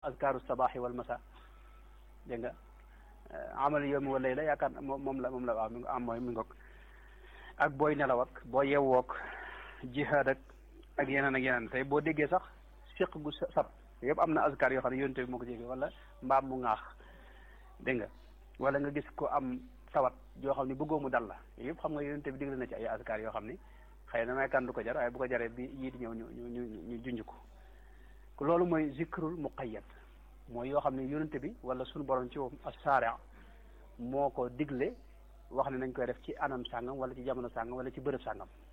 azkaaru sabaaxi wal masa dégg nga amal yoomi wa layla yaakaar moom moom la moom la waaw mi am mooy mi ngoog ak booy nelaw ak boo yewwook jihaad ak ak yeneen ak yeneen tey boo déggee sax siq gu sab yëpp am na azkar yoo xam ne yonente bi moo ko jéggi wala mbaam mu ŋaax dégg nga wala nga gis ko am tawat yoo xam ne bëggoo mu dal la yëpp xam nga yonente bi digle na ci ay azkar yoo xam ni xëy na may kan du ko jar waaye bu ko jaree bi yii di ñëw ñu ñu ñu ñu junj ko loolu mooy zikrul muqayyad mooy yoo xam ne yonente bi wala suñu borom ci woom as-sari' moo ko digle wax ne nañ koy def ci anam sàngam wala ci jamono sàngam wala ci bërëb sàngam